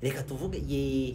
reka tuvuge ye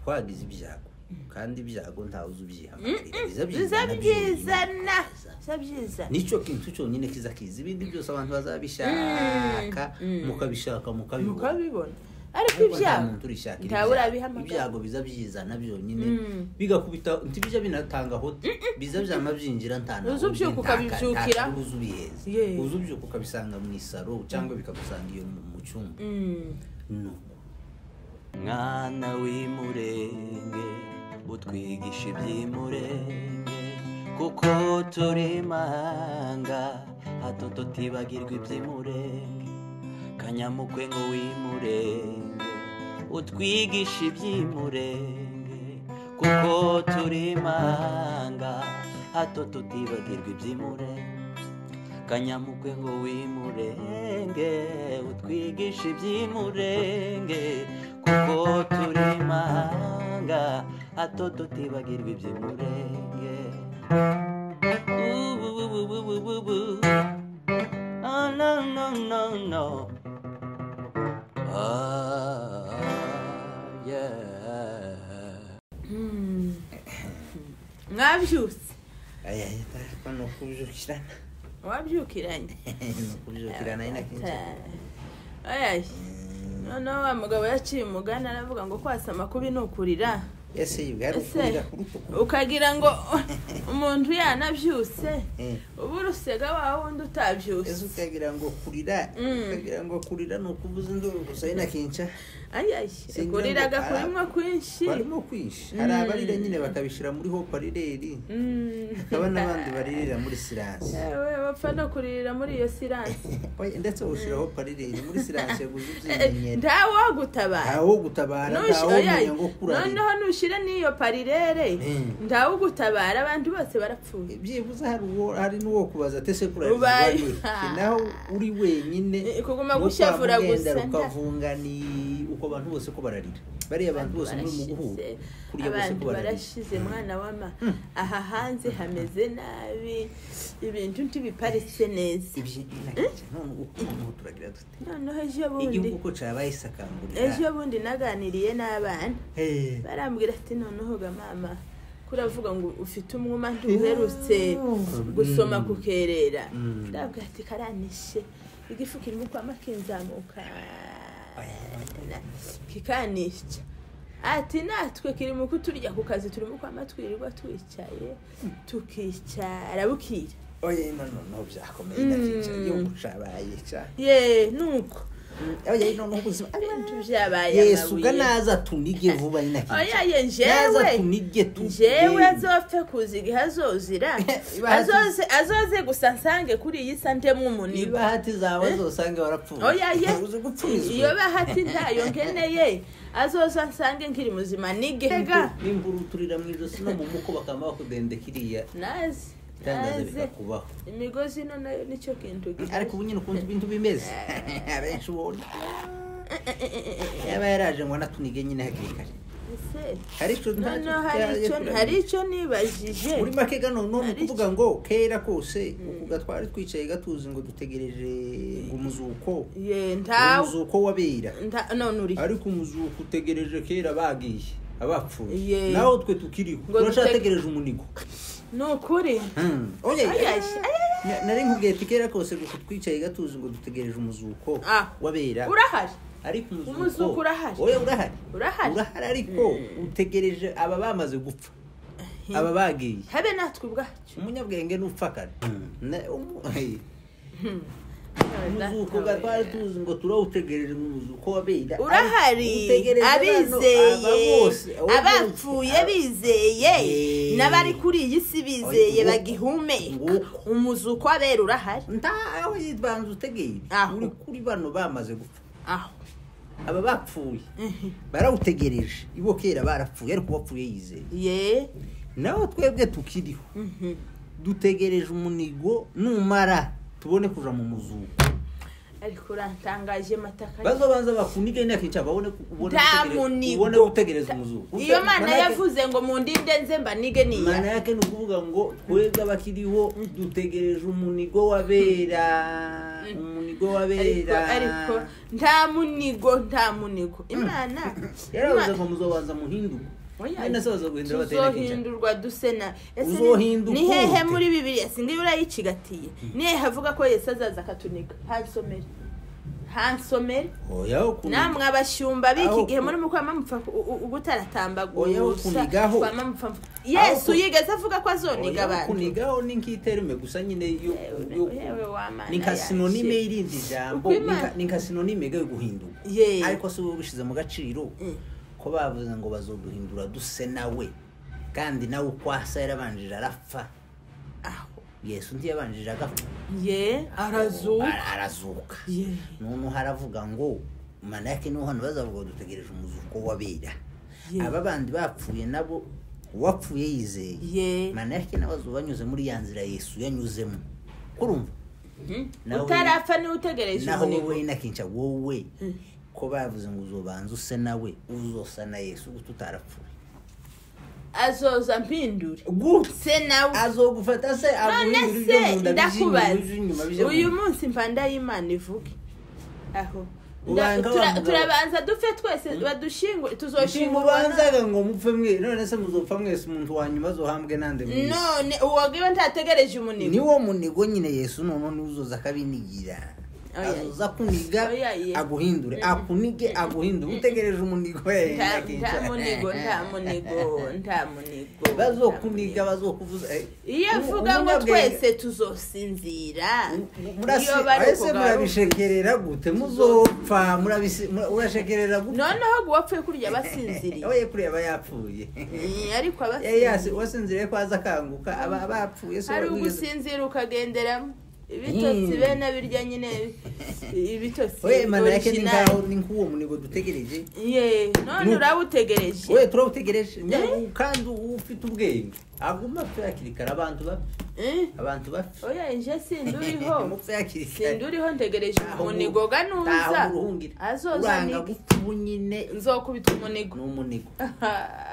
twagize ibyago kandi ibyago ntawe uzi ubyihanganira biza bizaba byizana ibyizana bizaba byizana nicyo kintu cyonyine kiza kiza ibindi byose abantu bazabishaka Mm. mukabishaka mukabibona mukabibona ariko Ariko nta ibyago muntu urishaka ntawe ibyago urabihamagara. ibyago biza byizana byonyine Mm. bigakubita ntibijya binatanga hote biza byama byinjira nta Uzi ubyuka ukabibyukira. uzi ubiheza Yeah. uzi ubyuka ukabisanga mu isaro cyangwa bikagusanga iyo mu- mu cyumba Mm. No. mwana w'imurenge utwigisha iby'imurenge kuko turi manga hato tutibagirwa iby'imurenge kanyamukwe ngo w'imurenge utwigisha iby'imurenge kuko turi manga hato tutibagirwa iby'imurenge kanyamukwe ngo w'imurenge utwigishe iby'imurenge kuko turi manga hato tutibagirwa iby'imurenge Ububububububu. Ah, no, no, no, no. Ah, yeah. Mm. mwabyutse Aya, aya, ariko ni ukubyukirana wabyukiranye ni ukubyukirana ari na kenshi ayayi noneho wa mugabo yakiri umugani aravuga ngo kwasama kubi ni ukurira ese yibwari ukurira ku rutugu ukagira ngo umuntu yanabyutse Eh. uba urusega wa wundi ese utabyutse ukagira ngo kurira Mm. ukagira ngo kurira ni ukuvuza induru gusa ari na kenshi ayayi Singira ngo kuriraga ah. kurimwa kwinshi barimo kwisha hari Mm. abarira nyine bakabishyira muri hoparireri Mm. hakaba n'abandi baririra muri siranse Yewe, bapfa no kuririra muri iyo siranse Oya, ndetse ushyira hoparireri muri siranse guza Eh, ubyimenyera ntawagutabara ntawo gutabara ntawo Nushi- oya, umenya ngo kurarira noneho nushyire n'iyo parirere Mm. ntawugutabara abantu bose barapfuye byibuze hari uwo hari n'uwo kubaza ate se kurarira Ubaye. warira naho uri wenyine Eh, kuguma nuko gushavura waba ugenda gusa, nda- rukavunga ni uko abantu bose ko bararira bariya abantu bose muri mu guhura Barashize. kuriya bose abantu ko bararira barashize mwana wama aha hanze hameze nabi ibintu ntibiparitse neza ibyo ni nakeke none uko noneho turagira dute noneho ejo bundi igihugu ko cyabaye isakangurira ejo bundi naganiriye n'abana Hey. barambwira ati noneho ga mama kuravuga ngo ufite umwuma ntuherutse gusoma kukerera Mm. ndabwira ati karanishe igifu kirimo kwama kinzamuka kikanisha ati natwe kirimo kuturya ku kazi turimo kwama twirirwa twicaye tukicara bukira oya ino noneho byakomeye nakeke Mm. igihugu cyabaye cya ye nuko oya ino noneho ubuzima ibintu byabaye yesu ga amabuye. naza tunige vuba ni nakeke oyaye naza njyewe tunige tunige njyewe azopfe kuziga ihe azozira azoze azoze gusa nsange kuri iyi sa ndemwe umunigo ibahati zawe zosanga warapfuye oyaye uzi gupfurizwa iyo bahati ntayo nkeneye azoza nsange nkiri muzima nigega n'imburu uturira mu ijosi no mu muko bakaba bakudende kiriya nazi itangaza naze bikakubaho imigozi ino nayo nicyo kintu ariko ubu nyine ukuntu ibintu bimeze abenshi ubona yaba yaraje ngo anatunige nyine hakiri kare hari icyo ntacyo noneho hari icyo hari icyo nibajije muri make gano none Hari kuvuga ngo kera kose uku gatwari twicaye gatuzi ngo dutegereje ngo umuzuko ye ntawe umuzuko w'abera nta- none uri ariko umuzuko utegereje kera bagiye abapfuye Ye. naho twe tukiriho Ngo turacyategereje umunigo ni ukuri Hmm. Oye, Ayashi, na- nari nkubwiye ati kera kose gusa twicaye gatuzi ngo dutegereje umuzuko Ah. wabera urahari ariko Umuzuko urahari. oya urahari Urahari. urahari ariko utegereje aba bamaze gupfa aba bagiye habe natwe ubwacu umunyabwenge n'upfakara Ne- umu- hey. umuzuko Data we. gatwari tuzi ngo turawutegereje umuzuko wabera urahari abizeye abapfuye bizeye Yeee. n'abari kuri iyi si bizeye Nguko. bagihumeka Nguko. umuzuko w'abera urahari ntawe yibanza utegereje Aho. uri kuri bano bamaze gupfa aho aba bapfuye barawutegereje ibo kera barapfuye ariko bapfuye yizeye ye naho twebwe tukiriho dutegereje umunigo numara tubone kuja mu muzuko ariko urantangaje mataka bazobanza bakunige imyaka yica babone ubone Nta gutegere- munigo. ubone gutegereza umuzuko iyo mana Manake- yavuze ngo mundinde nze mba nige mana niya yake ni ukuvuga ngo twebwe abakiriho dutegereje umunigo w'abera umunigo ariko w'abera ariko nta munigo nta munigo imana yaravuze Ima- ngo muzobanza muhinduke Oya, mwene se bazoguhindura bateye kenshi tuzohindurwa duse na ese ni- Uzohinduka ni hehe ute? muri muri bibiliya singiye urayicigatiye ni hehe havuga ko yesu azaza akatuniga hansomere hansomere oya ukuntu namwe abashyumba Aho b'iki gihe ku- muri mu kwama mupfa ku- u- u- Oya, gutaratambaguza ukunigaho. kwama mupfa yesu ku- yigeze avuga ko azoniga Oya, abantu kunigaho ni nk'iterime gusa nyine yo Yewe, yo- yewe wa mana ni nka yanjye. sinonime y'irindi jambo Uko ni nka- Imana- ni nka sinonime yo guhinduka Ye. ariko si wowe ubishyize mu gaciro Mm. ko bavuze ngo bazoduhindura duse nawe kandi nawe uko asa yarabanjije arapfa Aho. yesu ntiyabanjije agapfa ye arazuka Ara- arazuka Ye. noneho haravuga ngo mana yake niho hano bazavuga ngo dutegereje umuzuko w'abera Ye. aba bandi bapfuye nabo uwapfuye yizeye Ye. mana yake nawe azuba banyuze muri ya nzira yesu yanyuzemo kurumva Nawe- utarapfa niwe utegereje naho ubunebwe wowe nakenshi wowe ko bavuze ngo uzobanza use nawe uzosa na yesu guta utarapfuye azoza mpindure gutya se nawe azogufata se none aguhindura ibyo se mu nda bije inyuma, bije inyuma, bije ndakubaza mu uyu nda. munsi mpanda y'imana ivuge aho Ubanga Nda- tura- wavuga- turabanza dupfe twese badushingure tuzoshingurwa na- ntimubanzaga ngo mupfe mwe none se muzopfa mwese umuntu wa nyuma azohambwe nande mwese none uwo ngiwe ntategereje umunigo niwo munigo nyine yesu noneho niwe uzoza akabinigira Oya. azoza akuniga Oya, ye. aguhindure Mm. akunige aguhindure utegereje umunigo we nta nyakinca. nta munigo nta munigo nta munigo bazokuniga bazokuvuza eh, iyo umu- avuga ngo umunyabwenge- twese tuzosinzira murasi- iyo bari ese kugaruka murabishekerera gute muzopfa murabisi- mura- urashekerera gute noneho guwapfuye kurya basinziriye oye kuriya aba yapfuye Mm, ariko Eh, yasi- abasinziriye wasinziriye ko aza akanguka aba bapfuye se hari wigeze- ugusinzira ukagenderamo ibitotsi Mm. bene birya nyine ibitotsi oye imana yake ni original. nkaho ni nk'uwo munigo dutegereje Ye, none Nuko. urawutegereje we turabitegereje Eh? kandi uba ufite ubwenge aguma apfa hakiri kare abantu bapfa Eh? abantu bapfa oya nje sinduriho mupfe hakiri kare sinduriho ntegereje Ntaho umunigo uru- ganuza ntaho uruhungira azoza uranga nige gupfa ubu nyine nzokubita ni unigo umunigo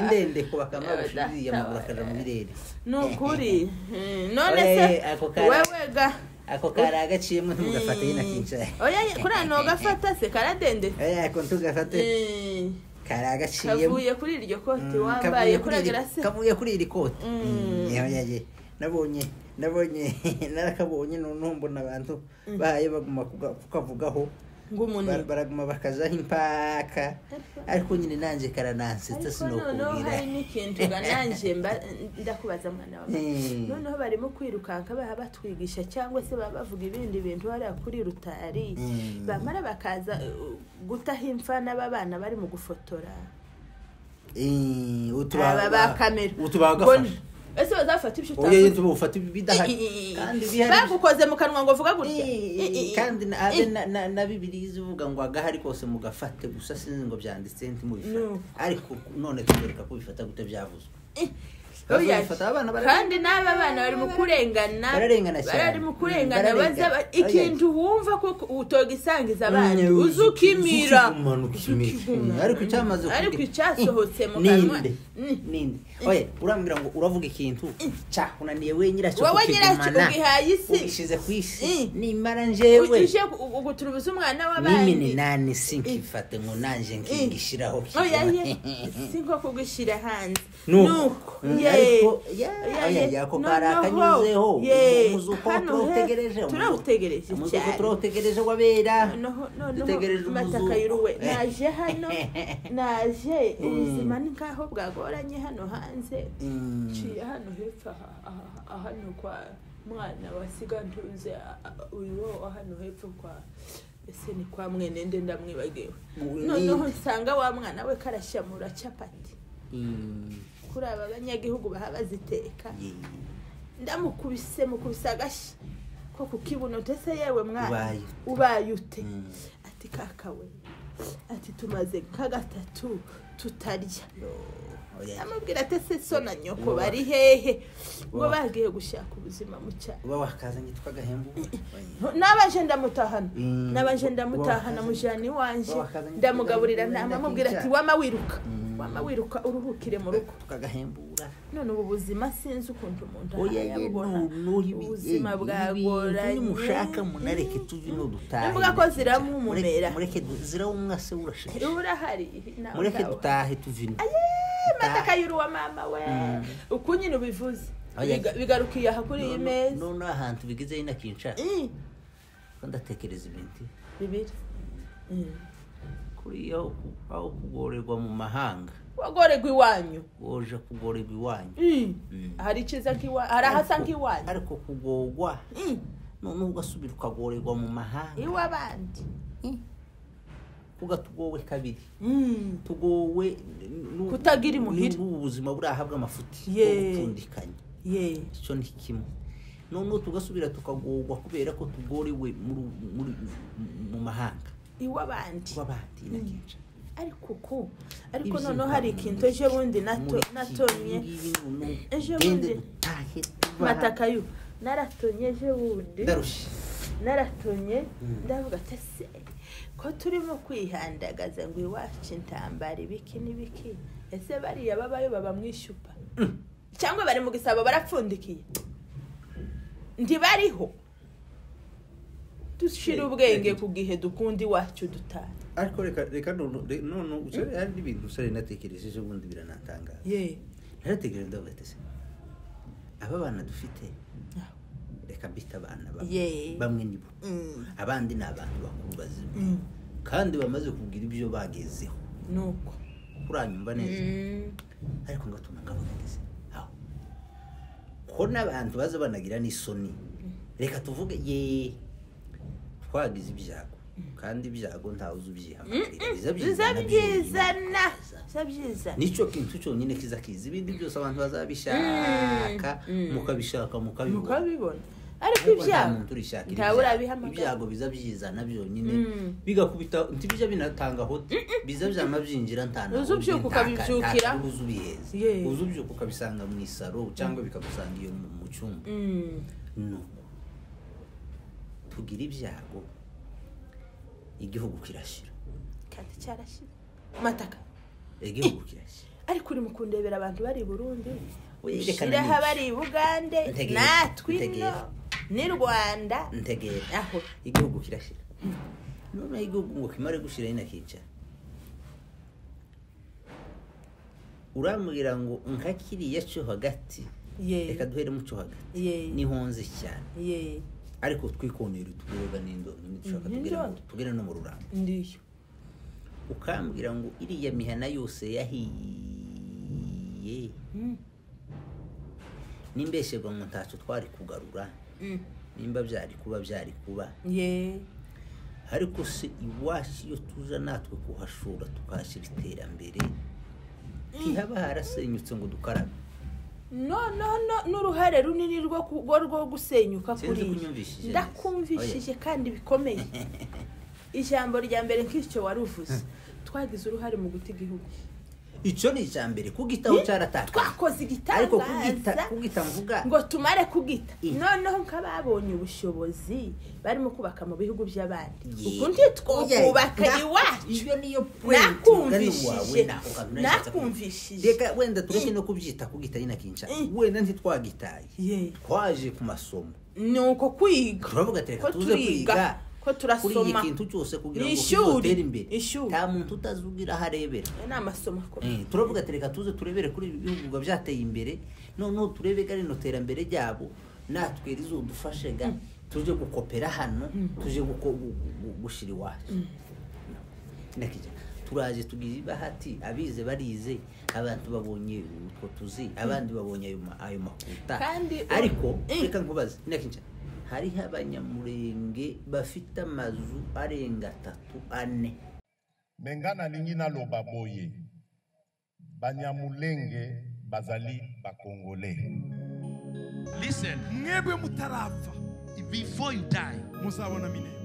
indende ko bakama bushubiye amaguru akaja mu birere ni ukuri Mm, none se Oye, ako kara- wewega ako kari agaciyemo ntugafate nyina kincaye oya kuriya ntugafata se karadende oya ako ntugafate Mm. kari agaciyemo kavuye kuri iryo koti Mm, wambaye kavuye kuri iri- kuragera se kavuye kuri iri koti Mm. Mm, oya ye nabonye nabonye narakabonye noneho mbona abantu bahaye baguma kuga- kukavugaho Bar- ng'umuniro baraguma bakazaho impaka ariko nyine nanjye karanansetsa ariko noneho hari sinokubwira n'ikintu ga nanjye mba ndakubaza mwana wawe Mm. noneho barimo kwirukanka baha batwigisha cyangwa se baba bavuga ibindi bintu hariya kuri rutari Mm. bamara bakaza uh, gutaha imfana b'abana bari mu gufotora Eh, utu aba ba kamera utu bagafashe Ngo- ese bazafata ibyo oya utakoze yituba ufata ibidahari kandi bihari bagukoze mu kanwa ngo vuga gutya Eh, kandi na- abe na- na- na bibiliya izivuga ngo agahari kose mugafate gusa sinzi ngo byanditse ntimubifate No. ariko none tubereka ko bifata gute byavuzwe Oya. Bazabifata, abana bara- kandi n'aba bana bari mu kurengana Bararengana cyane. bari mu kurengana Bararengana. baza ba- Oya. ikintu wumva ko utogisangiza abandi Mm, uzi ukimira ukigumana, ukimira. ukigumana. ariko icyamaze Mm, ariko kugira- icyasohotse mu Mm, kanwa ninde Mm. ninde oye urambwira ngo uravuga ikintu cyakunaniye we nyiracyo wowe nyiracyo kukigumana ugihaye isi ugishize ku isi Mm. nimara Uje- njyewe uje gu- guturubiza umwana n'imi w'abandi ni nani sinkifate ngo nanjye nkigishyiraho oya ye kigoma. si nko kugushyira hanze nuko Mm, ye ariko- ya Oya, ye. ya ko kari Noneho, akanyuzeho ye. umuzuko Hano he, turawutegereje turawutegereje umuzuko cyane. turawutegereje wabera noneho dutegereje noneho umuzuko. mataka y'uruwe Eh. naje hano naje Mm. ubuzima ni nkaho bwagoranye hano hanze Mm. nciye hano hepfo aha- aha- aha hano kwa mwana wasiga ntuze a- a- uyu wo wa hano hepfo kwa ese ni kwa mwene nde ndamwibagiwe Mwene. noneho nsanga wa mwana we karashyamura capati Mm, kuri aba banyagihugu baha baziteka ye. ndamukubise mukubise agashyi ko ku kibuno ndetse yewe mwana Ubaye ute. ubaye ute Mm. ati kaka we ati tumaze nka gatatu tutarya oya amubwira ati se so na nyoko bari hehe ngo bagiye gushaka ubuzima mu cyaro uba wakazanye tw'agahembu oya. nabaje ndamutahana Mm. nabaje Wakazanye. ndamutahana mujana iwanje Wakazanye ndamugaburira tukagabura nama inda amubwira ati nk'icyaha. wama wiruka Mm. wama wiruka uruhukire mu rugo tukagahembura none ubu buzima sinzi ukuntu umuntu oya ye yabubona nuri ubuzima ibintu bwagoranye nimushaka munareke tuve n'udutahe Imbuga ko ziramumumera. mureke du- zirawumwase urashishe uba urahari nawe mureke utawe. dutahe tuvino mataka y'uruwa mama we uku nyine ubivuze Oya. Biga- bigarukiye aha kuri iyi meza noneho ahantu bigeze nyine kinshaka Mm. ko ndatekereza ibintu bibiri Mm. kuriya aho- aho kugorerwa mu mahanga wagorerwa iwanyu woja kugorerwa iwanyu Mm. Mm. hari ikiza nk'iwanyu hari ahasa Ariko- nk'iwanyu ariko kugorwa Mm. noneho ugasubira ukagorerwa mu mahanga iw'abandi ugatugowe kabiri Mm. tugowe nu- Kutagira imuhira. n'ubu ubuzima burahabwa amafuti yo Yee. gupfundikanya ye icyo ni kimwe noneho tugasubira tukagorwa kubera ko tugorewe muri- muri- mu mahanga iw'abandi w'abandi inakica ariko uku ariko Ibyo noneho hari ikintu ejo bundi nato- natonye Ejo bundi. mataka yo naratonye ejo bundi ndarushye naratonye Mm. ndavuga ati se ko turimo kwihandagaza ngo iwacu intambara ibiki n'ibiki ese bariya babayo baba mu ishyupa cyangwa bari mu gisabo barapfundikiye ntibariho dushira Eh, ubwenge eh. ku gihe dukunda iwacu dutaha ariko reka reka none none usore hari n'ibintu usore natekereje ejo bundi biranatangaza ye naratekereje ndavuga ati se aba bana dufite reka mbita abana bamwe Ye. bamwe nibo Mm. abandi ni abantu bakuru bazima Mm. kandi bamaze kugira ibyo bagezeho nuko uranyumva neza Mm. ariko ngatuma ngabaganize aho ko n'abantu baza banagira n'isoni reka tuvuge ye twagize ibyago kandi ibyago ntawe uzi ubyihamagarira biza biza byiza byizana biza byizana nicyo kintu cyonyine kiza kiza ibindi byose abantu bazabishaka Mm. Mm. mukabishaka mukabibona mukabibona ariko Ariko nta ibyago muntu urishaka ntawe ibyago urabihamagara ibyago biza byizana byonyine Mm. bigakubita ntibijya binatanga hoti biza byama byinjira ntana Uzi ubyuka ukabibyukira. uzi ubiheza Yeah. uzi ubyuka ukabisanga mu isaro cyangwa bikagusanga iyo mu mu cyumba Mm. nuko tugira ibyago igihugu kirashira kandi cyarashize mataka igihugu kirashira ariko uri mu kundebera abantu bari i burundi Oya, reka na shiraho nibyo. abari i bugande Ntegera, natwe ino ntegera. ni rwanda ntegera aho igihugu kirashira noneho igihugu ngo kimare gushira nyine akicara urambwira ngo nka kiriya cyo hagati ye reka duheremo cyo hagati ye nihonze cyane ye ariko twikonera utugoboga n'indonke ntidushaka Mhm, tugere mu- indonke. tugere no mu rurambo ndiyo ukambwira ngo iriya mihana yose yahiye Mm. nimbesherwa ngo ntacyo twari kugarura Mm. nimba byari kuba byari kuba ye ariko se iwacu iyo tuza natwe kuhashora tukahashyira iterambere ntihaba harasenyutse ngo dukarabe no no no n'uruhare runini rwo ku- rwo rwo gusenyuka Sinzi kuri kunyumvishije neza. ndakumvishije kandi bikomeye ijambo rya mbere nk'icyo wari uvuze twagize uruhare mu guta igihugu icyo ni icya mbere kugitaho cyaratakaye twakoze ariko kugita igitangaza kugita mvuga ngo tumare kugita Eh. noneho nk'ababonye ubushobozi barimo kubaka mu bihugu by'abandi Ye. ubwo ntitwakubaka Oya, na- iwacu iyo niyo point mugani wawe nakumvishije naho kantu nashaka kuvuga. nakumvishije reka wenda tureke no kubyita kugita nyine akinca Mm. wenda ntitwagitaye Ye. twaje ku masomo ni uko kwiga turavuga ati Ko reka tuze turiga, kwiga ko turasoma. kuri iki kintu cyose kugira ngo Ishuri, kizotere imbere ishuri. nta muntu utazugira aho arebera aya ni amasomo akomeye Eh, turavuga ati reka tuze turebere kuri ibi bihugu biba byateye imbere noneho turebe ga rino terambere ryabo natwe rizodufashe ga tuje gukopera hano tuje guko- gu- gu- gushyira iwacu Nakija. turaje tugize ibahati abize barize abantu babonye utwo tuzi abandi babonye ayo ma- ayo makuta Kandi- ariko Eh. reka nkubaze Nakija. hariho abanyamurenge bafite amazu arenga atatu ane bengana lingi naloba boye banyamulenge bazali bakongole Listen, mwebwe mutarafa before you die, muzabona minene